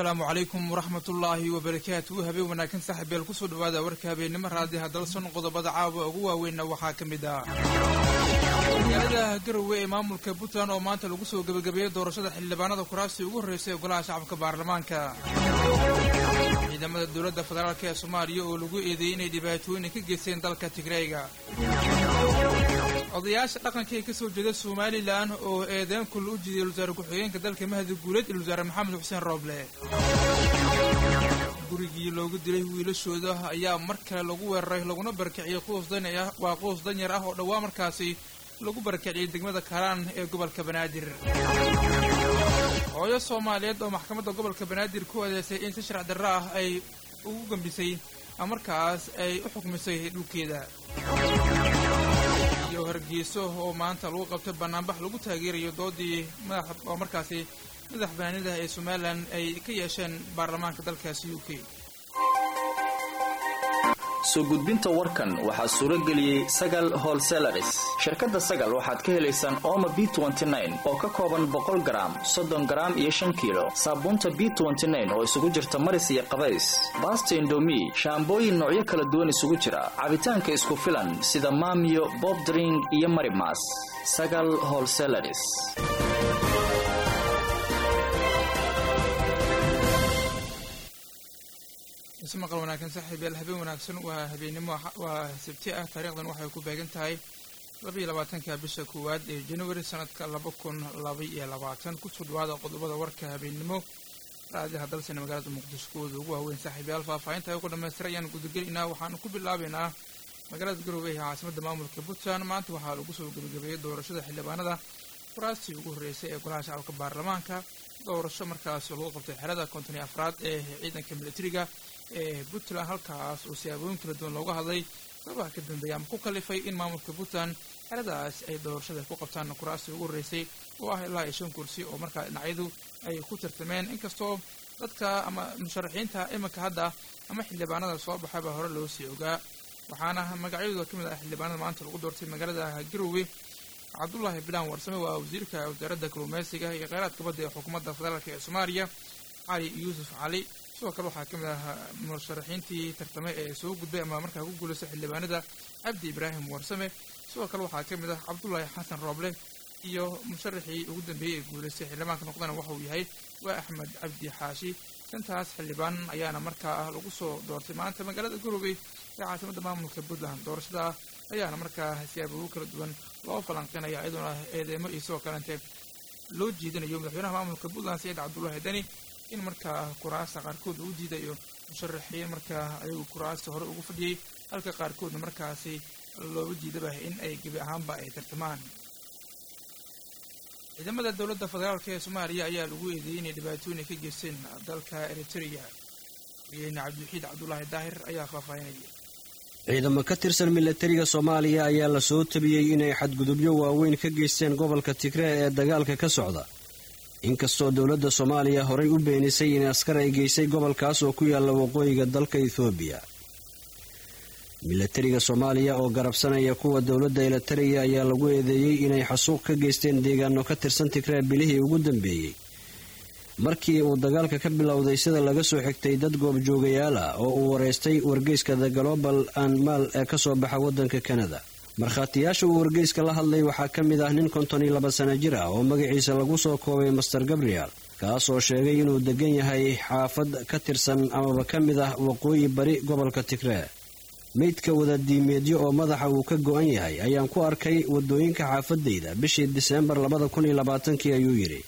asalaamu calaykum waraxmatullaahi wabarakaatu habeen wanaagsan saaxiibeel kusoo dhawaada warka habeennimo raadiha dalson qodobada caawa ugu waaweynna waxaa ka mid ah magaalada garowe ee maamulka puntland oo maanta lagu soo gebagabeeyey doorashada xildhibaanada kuraasi ugu horreysay ee golaha shacabka baarlamaanka ciidamada dowladda federaalk ee soomaaliya oo lagu eedeeyey inay dhibaatooyin ka geysteen dalka tigreyga odayaasha dhaqanka ee kasoo jeeda somalilan oo eedeyn kul u jiday wasaare ku-xigeenka dalka mahdi guuleed iyo wasaare maxamed xuseen rooble gurigii loogu dilay wiilashooda ayaa mar kale lagu weeraray laguna barakiciyey quus danyar waa quus danyar ah oo dhowaa markaasi lagu barakiciyey degmada karaan ee gobolka banaadir hooyo soomaaliyeed oo maxkamadda gobolka banaadir ku adeysay in si sharc darro ah ay ugu gambisay markaas ay u xukmisay dhulkeeda iyo hargeyso oo maanta lagu qabtay banaanbax lagu taageerayo doodii madax oo markaasi madax banaanida ee somalilan ay ka yeesheen baarlamaanka dalkaasi u k soo gudbinta warkan waxaa suuro geliyey sagal holselaris shirkadda sagal waxaad ka helaysaan ooma b oo ka kooban boqol garaam soddon garaam iyo shan kiilo saabuunta b oo isugu jirta maris iyo qabays baasta indomi shaambooyin noocyo kala duwan isugu jira cabitaanka isku filan sida maamiyo bobdring iyo marimas sagal holselaris ismaqal wanaagsan saaxiibyaal habeen wanaagsan waa habeennimo waa sabti ah taariikhdan waxay ku beegan tahay labaiyo labaatanka bisha koowaad ee januari sanadka laba kun laba iyo labaatan kusoo dhawaada qodobada warka habeennimo raadiyaha dalsana magaalada muqdisho kuwooda ugu waaweyn saaxiibyaal faahfaahinta ay ku dhamaystira ayaan gudagelaynaa waxaanu ku bilaabaynaa magaalada garowe ee caasimada maamulka puntland maanta waxaa lagu soo gebagabeeyey doorashada xildhibaanada kuraastii ugu horreysay ee golaha shacabka baarlamaanka doorasho markaas lagu qabtay xerada konton iyo afraad ee ciidanka militariga ee puntland halkaas oo siyaabooyin kala duwan looga hadlay sababaha ka dambeeya ama ku kalifay in maamulka puntland xeradaas ay doorashada ku qabtaan kuraastii ugu horreysay oo ah ilaa iyo shan kursi oo markaa dhinacyadu ay ku tartameen inkastoo dadka ama musharaxiinta iminka hadda ama xildhibaanada soo baxay baa hore loo sii ogaa waxaana magacyadooda ka mid ah xildhibaanada maanta lagu doortay magaalada garowe cabdullaahi bilaan warsame waa wasiirka wasaaradda kalluumeysiga iyo kheyraadka badda ee xukuumadda federaalk ee soomaaliya cali yuusuf cali sidoo kale waxaa ka mid ah musharaxiintii tartame ee soo gudbay ama markaa ku guulaystay xildhibaanada cabdi ibraahim warsame sidoo kale waxaa ka mid ah cabdullaahi xasan rooble iyo musharaxii ugu dambeeyey ee guulaystay xildhibaanka noqdana waxa uu yahay waa axmed cabdi xaashi shantaas xildhibaan ayaana markaa lagu soo doortay maanta magaalada garowe ee caasimada maamulka puntland doorashada ayaana markaa siyaababo kala duwan loo falanqinaya iyadoona eedeemo iyo sidoo kalente loo jiidanayo madaxweynaha maamulka puntland saciid cabdullaahi deni in markaa kuraasta qaarkood uu diidayo musharaxiin markaa ayagu kuraasta hore ugu fadhiyey halka qaarkoodna markaasi looga diidaba in ay gebi ahaanba ay tartamaan ciidamada dowladda federaalk ee soomaaliya ayaa lagu eedeeyey inay dhibaatooyin ka geysteen dalka eritrea wayeyne cabdiwaxiid cabdulaahi daahir ayaa faahfaahinaya ciidamo ka tirsan milatariga soomaaliya ayaa la soo tabiyey inay xadgudubyo waaweyn ka geysteen gobolka tigree ee dagaalka ka socda inkastoo dowladda soomaaliya horay u beenisay in askar ay geysay gobolkaas oo ku yaalla waqooyiga dalka ethoobiya milatariga soomaaliya oo garabsanaya kuwa dowladda eritariya ayaa lagu eedeeyey inay xasuuq ka geysteen deegaano ka tirsan tigree bilihii ugu dambeeyey markii uu dagaalka ka bilowday sida laga soo xigtay dad goobjoogayaal ah oo uu wareystay wargeyska the global anmal ee kasoo baxa waddanka kanada markhaatiyaasha uu wargeyska la hadlay waxaa ka mid ah nin konton iyo laba sana jir ah oo magaciisa lagu soo koobay master gabriel kaas oo sheegay inuu degan yahay xaafad ka tirsan amaba ka mid ah waqooyi bari gobolka tigree meydka wadadiimeedyo oo madaxa uu ka go-an yahay ayaan ku arkay wadooyinka xaafadayda bishii diseembar labada kun iyo labaatankii ayuu yidhi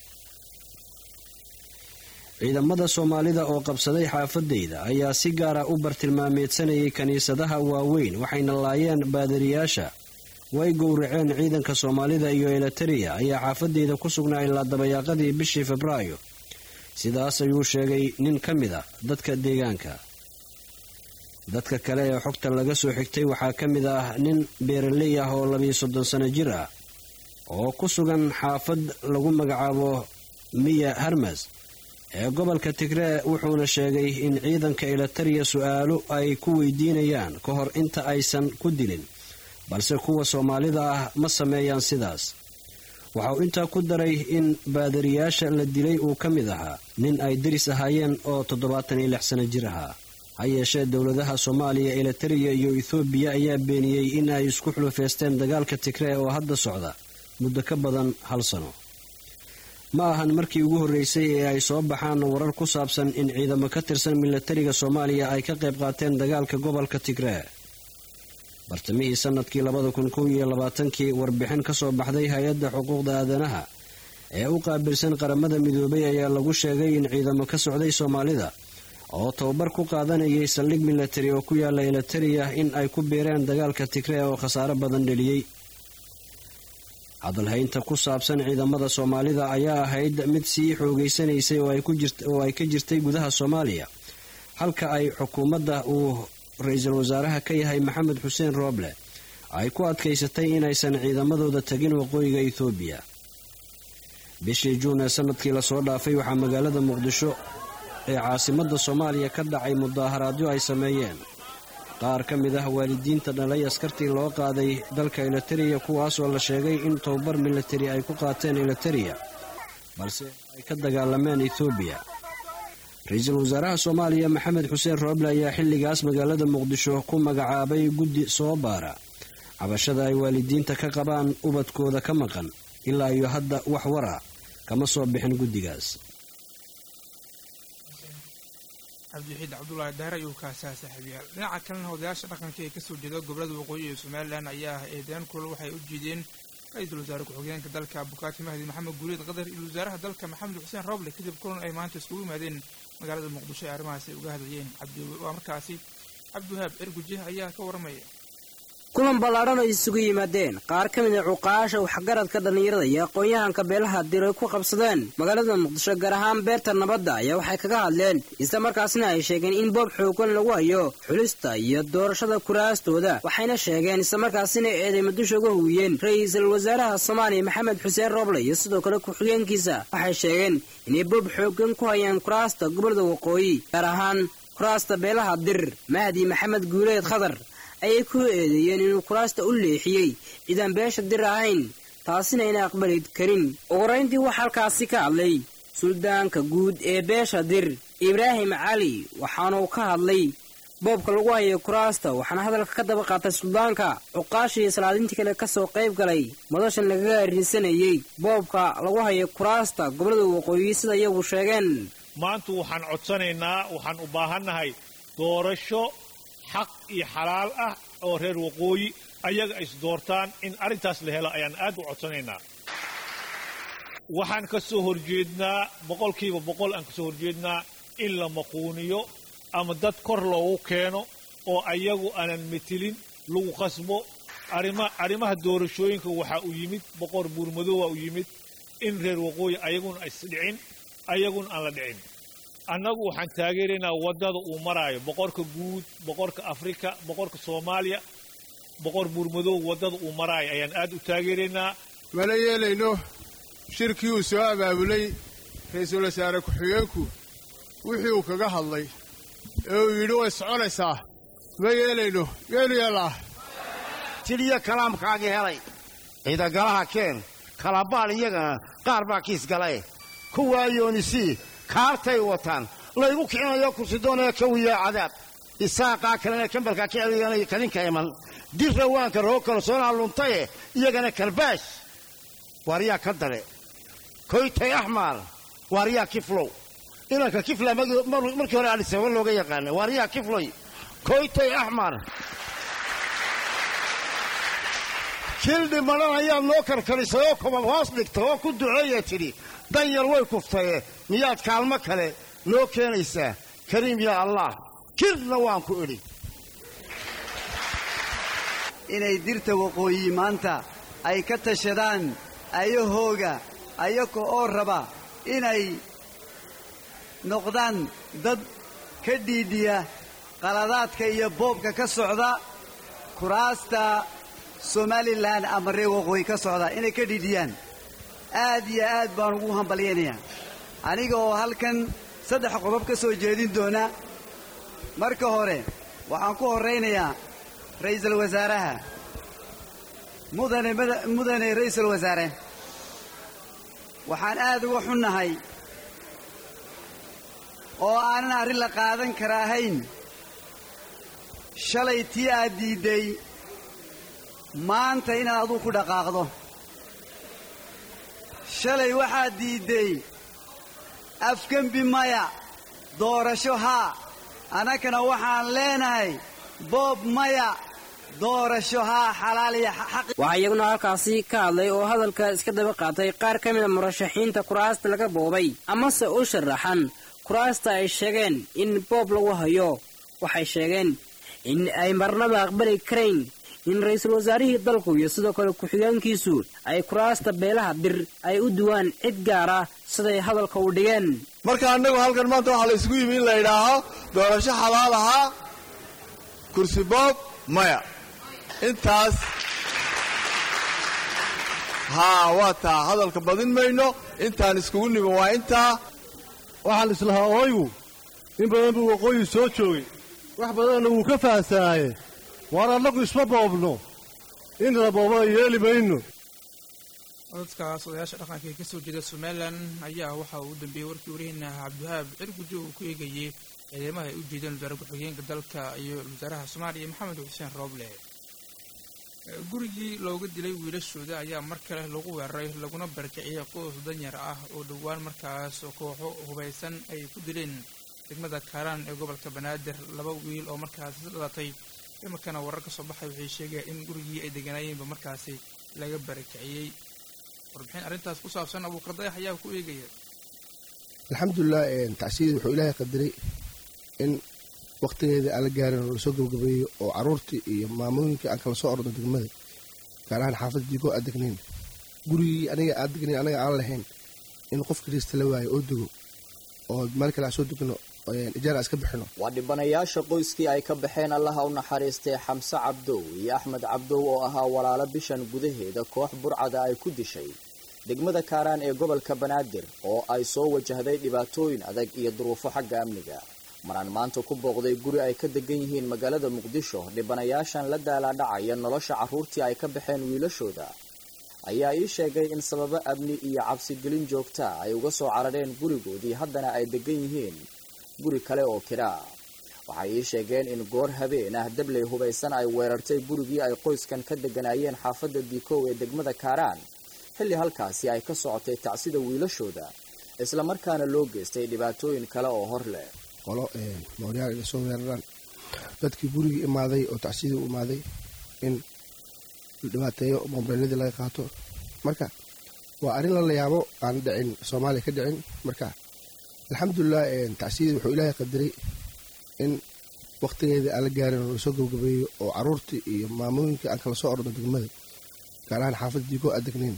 ciidamada soomaalida oo qabsaday xaafadayda ayaa si gaara u bartilmaameedsanayay kiniisadaha waaweyn waxayna laayeen baadariyaasha way gowraceen ciidanka soomaalida iyo eritariya ayaa xaafadayda ku sugnaa ilaa dabayaaqadii bishii febraayo sidaas ayuu sheegay nin ka mid ah dadka deegaanka dadka kale ee xogta laga soo xigtay waxaa ka mid ah nin beeraley ah oo labiyo soddon sano jir ah oo ku sugan xaafad lagu magacaabo miya harmas ee gobolka tigree wuxuuna sheegay in ciidanka eritariya su-aalo ay ku weydiinayaan ka hor inta aysan ku dilin balse kuwa soomaalida ah ma sameeyaan sidaas waxa uu intaa ku daray in baadariyaasha la dilay uu ka mid ahaa nin ay deris ahaayeen oo toddobaatan iyo lix sano jir ahaa ha yeeshee dowladaha soomaaliya elitariya iyo ethoobiya ayaa beeniyey in ay isku xulufeysteen dagaalka tigree oo hadda socda muddo ka badan hal sano ma ahan markii ugu horreysay ee ay soo baxaan warar ku saabsan in ciidamo ka tirsan milatariga soomaaliya ay ka qayb qaateen dagaalka gobolka tigree bartamihii sanadkii labada kun kow iyo labaatankii warbixin ka soo baxday hay-adda xuquuqda aadanaha ee u qaabilsan qaramada midoobay ayaa lagu sheegay in ciidamo ka socday soomaalida oo tababar ku qaadanayay saldhig milatari oo ku yaala elitariya in ay ku biireen dagaalka tigree oo khasaaro badan dheliyey hadalhaynta ku saabsan ciidamada soomaalida ayaa ahayd mid sii xoogeysanaysay oo ay ka jirtay gudaha soomaaliya halka ay xukuumadda uu ra-iisul wasaaraha ka yahay maxamed xuseen rooble ay ku adkaysatay inaysan ciidamadooda tagin waqooyiga ethoobiya bishii juun ee sanadkii lasoo dhaafay waxaa magaalada muqdisho ee caasimadda soomaaliya ka dhacay mudaaharaadyo ay sameeyeen qaar ka mid ah waalidiinta dhalay askartii loo qaaday dalka elitariya kuwaasoo la sheegay in tababar milatari ay ku qaateen elitariya balse ay ka dagaalameen ethoobiya ra-iisul wasaaraha soomaaliya maxamed xuseen rooble ayaa xilligaas magaalada muqdisho ku magacaabay guddi soo baara cabashada ay waalidiinta ka qabaan ubadkooda ka maqan ilaa iyo hadda wax wara kama soo bixin guddigaas cabdiwaxiid cabdulaahi daare ayuu kaasaa saaxiibayaal dhinaca kalena odayaasha dhaqanka ee kasoo jeeda gobolada waqooyi ee somalilan ayaa ah eedeyn kulal waxay u jiideen ra-iisul wasaare ku-xigeenka dalka bukaati mahdi maxamed guuleed qadar iyo wasaaraha dalka maxamed xuseen roble kadib kulan ay maanta iskugu yimaadeen magaalada muqdisho ee arrimahaas ay uga hadlayeen waa markaasi cabdiwahaab erguje ayaa ka waramaya kulan ballaadhan ay isugu yimaadeen qaar ka mid a cuqaasha waxgaradka dhallinyarada iyo aqoon-yahanka beelaha dir ay ku qabsadeen magaalada muqdisho gaar ahaan beerta nabadda ayaa waxay kaga hadleen isla markaasna ay sheegeen in boob xoogan lagu hayo xulista iyo doorashada kuraastooda waxayna sheegeen islamarkaasina eeday madusha uga huwiyeen ra-iisul wasaaraha soomaaliya maxamed xuseen rooble iyo sidoo kale ku-xigeenkiisa waxay sheegeen inay boob xoogan ku hayaan kuraasta gobolada waqooyi gaar ahaan kuraasta beelaha dir mahdi maxamed guuleed khadar ayay ku eedeeyeen inuu kuraasta u leexiyey cidaan beesha dir ahayn taasina ayna aqbali karin ugu horayntii waxaa halkaasi ka hadlay suldaanka guud ee beesha dir ibraahim cali waxaanuu ka hadlay boobka lagu hayo kuraasta waxaana hadalka ka daba qaatay suldaanka cuqaashii salaadintii kale kasoo qayb galay madashan lagaga arrinsanayey boobka lagu hayo kuraasta gobolada waqooyi sida iyagu sheegeen maanta waxaan codsanaynaa waxaan u baahannahay doorasho xaq iyo xalaal ah oo reer waqooyi ayaga is doortaan in arrintaas la helo ayaan aad u codsanaynaa waxaan ka soo horjeednaa boqolkiiba boqol aan ka soo horjeednaa in la maquuniyo ama dad kor loogu keeno oo ayagu aanan metelin lagu qasbo arrimaha doorashooyinka waxaa u yimid boqor buurmadoowa u yimid in reer waqooyi ayaguna isdhicin ayaguna aan la dhicin annagu waxaan taageeraynaa waddada uu maraayo boqorka guud boqorka afrika boqorka soomaaliya boqor buurmadoow waddada uu maraayo ayaan aad u taageeraynaa mana yeelayno shirkii uu soo abaabulay ra-iisul wasaare ku-xigeenku wixii uu kaga hadlay ee uu yidhi way soconaysaa ma yeelayno yeelu yeellaa tiliyo kalaamkaagii helay ciidagalaha keen kalabaal iyagana qaar baa kiis galae kuwaa yoonisii kaartay wataan laygu kicinayo kursidoonaya kawiyaa cadaab isaaqaa kalena kambalkaa ka celiganaya kadinka iman dirrawaanka roo kalsoonaa luntaye iyagana karbaash waaryaa ka dale koytay axmaal waaryaa kiflow inanka kifla markii hore adhisaba looga yaqaana waaryaa kifloy koytay axmar kildhi madhan ayaad noo karkarisay oo kobab hoos dhigta oo ku duceeya tidhi danyar way kuftaye miyaad kaalmo kale noo keenaysaa kariim yaa allah kirna waan ku idhi inay dirta waqooyi maanta ay ka tashadaan ayahooga ayaga oo raba inay noqdaan dad ka dhiidhiya qaladaadka iyo boobka ka socda kuraasta somalilan ama reer waqooyi ka socda inay ka dhiidhiyaan aad iyo aad baan ugu hambalyaynayaa aniga oo halkan saddex qodob ka soo jeedin doona marka hore waxaan ku horraynayaa ra'iisul wasaaraha mudane mudane ra'iisul wasaare waxaan aad uga xunnahay oo aanan arrin la qaadan kara ahayn shalay tii aad diidday maanta inaad aduu ku dhaqaaqdo shalay waxaad diidday afgembi maya doorasho haa annagana waxaan leenahay boob maya doorasho haa xalaal iyo xaq waxaa iyaguna halkaasi ka hadlay oo hadalka iska daba qaatay qaar ka mida murashaxiinta kuraasta laga boobay amase u sharaxan kuraasta ay sheegeen in boob lagu hayo waxay sheegeen in ay marnaba aqbali karayn in ra-iisul wasaarihii dalku iyo sidoo kale ku-xigeenkiisu ay kuraasta beelaha bir ay u duwaan cid gaara siday hadalka u dhigeen marka annagu halkan maanta waxaa la isugu yimi in la yidhaaho doorasho xalaal ahaa kursi boob maya intaas haa waa taa hadalka badin mayno intaan iskugu nimi waa intaa waxaan islahaa ooygu in badan buu waqooyi soo joogay wax badanna wuu ka fahansanaaye waar annagu isma boobno in la boobana yeeli mayno dadkaas odayaasha dhaqanka ee kasoo jeeda somalilan ayaa waxa uu u dambeeyey warkii warihiina cabdiwahaab cirgujo uu ku eegayey ciidamaha ay u jeedeen wasaare ku-xigeenka dalka iyo wasaaraha soomaaliya maxamed xuseen rooble gurigii looga dilay wiilashooda ayaa mar kale lagu weeraray laguna barkiciyey qoys danyar ah oo dhowaan markaas kooxo hubaysan ay ku dileen degmada kaaraan ee gobolka banaadir laba wiil oo markaasi dhalatay imarkana warar ka soo baxay waxay sheegayaan in gurigii ay deganaayeenba markaasi laga barakiciyey warbixin arrintaas ku saabsan abuukar dayax ayaa ku eegaya alxamdulilah tacsiidii wuxuu ilaahay qadiray in wakhtigeeda aan la gaarin oo lasoo gabagabeeyo oo carruurtii iyo maamooyinkii aan kala soo orno degmada gaar ahaan xaafadda diigoo aad degnayn gurigii aniga aad degnayn anaga aan lahayn in qof kaliista la waayo oo dego oo meel kale aan soo degno ijaar aan iska bixino waa dhibanayaasha qoyskii ay ka baxeen allaha u naxariistay xamse cabdow iyo axmed cabdow oo ahaa walaalo bishan gudaheeda koox burcada ay ku dishay degmada kaaraan ee gobolka banaadir oo ay soo wajahday dhibaatooyin adag iyo duruufo xagga amniga maraan maanta ku booqday guri ay ka degan yihiin magaalada muqdisho dhibanayaashan la daalaadhacaya nolosha carruurtii ay ka baxeen wiilashooda ayaa ii sheegay in sababo amni iyo cabsigelin joogtaa ay uga soo carareen gurigoodii haddana ay degan yihiin guri kale oo kiraa waxay ii sheegeen in goor habeen ah dabley hubaysan ay weerartay gurigii ay qoyskan ka deganaayeen xaafadda diikow ee degmada kaaraan xilli halkaasi ay ka socotay tacsida wiilashooda islamarkaana loo geystay dhibaatooyin kale oo hor leh qolo mooryaal inay soo weeraraan dadkii gurigii imaaday oo tacsidii u imaaday in la dhibaateeyo mobeeladii laga qaato marka waa arrin lala yaabo aan dhicin soomaaliya ka dhicin marka alxamdulilah tacsidii wuxuu ilaahay qadiray in wakhtigeeda aan la gaarin oo lasoo gabagabeeyo oo carruurtii iyo maamooyinkii aan kala soo orno degmada gaar ahaan xaafadda diigoo aad degnayn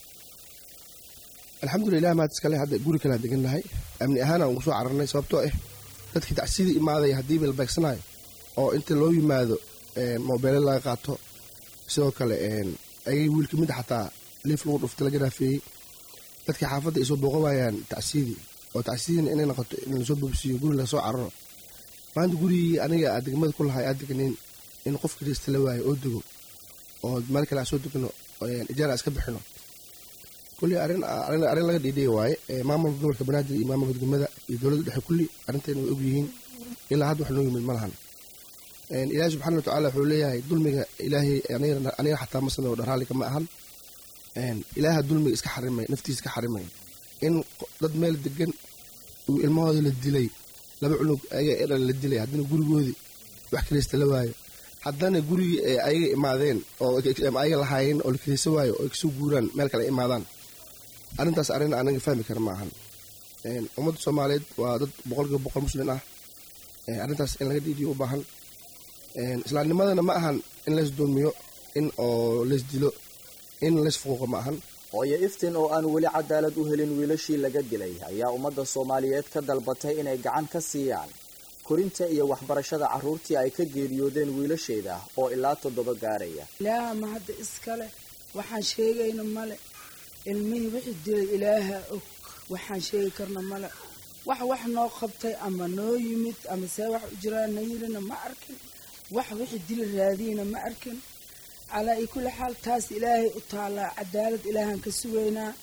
alxamdulilah maad iskale hadda guri kalean degan nahay amni ahaan aan ugu soo cararnay sababtoo ah dadkii tacsidii imaadaya haddiiba la beegsanayo oo inta loo yimaado mobeele laga qaato sidoo kale ayay wiilka mid xataa liif lagu dhufta laga raafeeyey dadkii xaafadda ay soo booqawaayaan tacsidii oo tacsidiina inay noqoto in lasoo boobsiiyo guri laga soo cararo maanta gurigii aniga aad degmada ku lahay aad degnayn in qof kaliista la waayo oo dego oo meel kale aan soo degno ijaar aan iska bixino kulli arrin arrin laga dhiidhiya waaye maamulka gobolka banaadir iyo maamulka degmada iyo dowladda dhexe kulli arrinteena way og yihiin ilaa hadda wax noo yimid ma lahan ilaahi subxaana wa tacaala wuxuu leeyahay dulmiga ilaahay aniga xataa ma sameeyo dhan raalliga ma ahan ilaaha dulmiga iska xarimay naftiisa iska xarimay in dad meel degan uu ilmahooda la dilay laba cunug ayaga edhan la dilay haddana gurigoodii wax kaliista la waayo haddana gurigii ee ayaga imaadeen oo ayaga lahaayeen oo la kaliisa waayo oo ay kasoo guuraan meel kale imaadaan arrintaas arrin anaga fahmi kara ma ahan ummadda soomaaliyeed waa dad boqolkiiba boqol muslin ah arrintaas in laga dhiidiyo u baahan islaamnimadana ma ahan in lays dulmiyo in oo lays dilo in lays fuquuqo ma ahan hooyo iftin oo aan weli cadaalad u helin wiilashii laga dilay ayaa ummadda soomaaliyeed ka dalbatay inay gacan ka siiyaan korinta iyo waxbarashada carruurtii ay ka geeriyoodeen wiilasheeda oo ilaa toddoba gaaraya ilaaha ma hadda iskale waxaan sheegayna male ilmihii wixii dilay ilaaha og waxaan sheegi karna male wax wax noo qabtay ama noo yimid ama see wax u jiraan na yirina ma arkin wax wixii dili raadiyina ma arkin calaa iyo kulli xaal taas ilaahay u taallaa cadaalad ilaahaan ka sugaynaa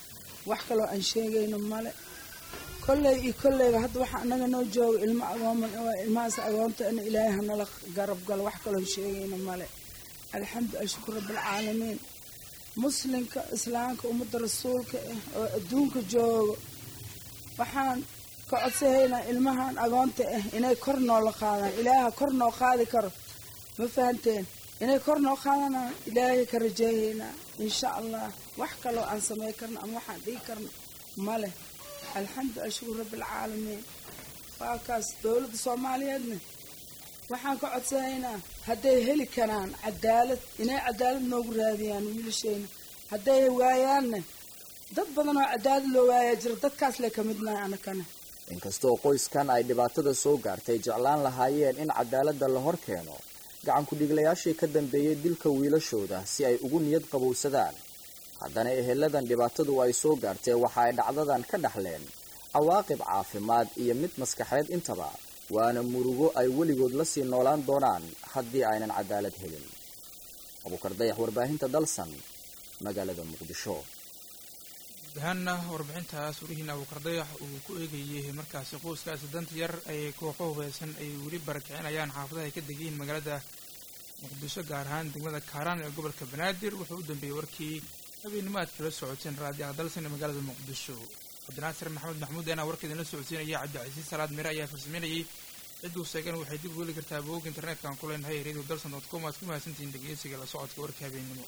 wax kaloo aan sheegayno male kolley iyo kolleyba hadda waxa anaga noo jooga ilmo agooman waa ilmahaas agoonta in ilaahay hanala garab galo wax kaloon sheegayno male alxamdu ashkur rabbilcaalamiin muslimka islaamka ummadda rasuulka ah oo adduunka joogo waxaan ka codsahaynaa ilmahan agoonta ah inay kor noola qaadaan ilaaha kor noo qaadi karo ma fahanteen inay kor noo qaadanaan ilaahay ka rajeeyaynaa insha allah wax kaloo aan samey karno ama waxaan dhigi karno male alxamdu ashkur rabbilcaalamiin waa kaas dowladda soomaaliyeedna waxaan ka codsanaynaa hadday heli karaan cadaalad inay cadaalad noogu raadiyaan wiilashayna hadday waayaanna dad badan oo cadaalad loo waayaa jira dadkaas le ka midnahay anakana inkastoo qoyskan ay dhibaatada soo gaartay jeclaan lahaayeen in cadaaladda la hor keeno gacankudhiglayaashii ka dambeeyey dilka wiilashooda si ay ugu niyad qabowsadaan haddana eheladan dhibaatadu ay soo gaartay waxa ay dhacdadan ka dhaxleen cawaaqib caafimaad iyo mid maskaxeed intaba waana murugo ay weligood la sii noolaan doonaan haddii aynan cadaalad helin abuukar dayax warbaahinta dalsan magaalada muqdisho dahaanna warbixintaas warihiina abuukar dayax uu ku eegayay markaasi qoyskaasi danta yar ay kooxo hubeysan ay weli barakicinayaan xaafadaha ay ka degayiin magaalada muqdisho gaar ahaan degmada kaaraan ee gobolka banaadir wuxuu u dambeeyey warkii habeennimo aad kala socoteen raadiyaha dalsan ee magaalada muqdisho cabdinaasir maxamed maxmuud anaa warka idinla socodsiinaya cabdicasiis salaad mire ayaa farsameynayay cidduu sheegan waxay dib u heli kartaa bogog internetka aan ku leenahay radio dalson dot com aad ku mahadsantihiin dhegeysiga la socodka warka habeennimo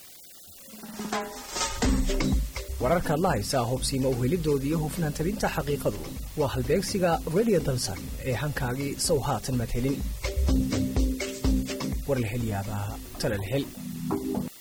wararkaad la haysaa hubsiima uhelidooda iyo hufnaan tabinta xaqiiqadu waa halbeegsiga radio dalsan ee hankaagii sow haatan madhelin warlahelyaabaha talalhel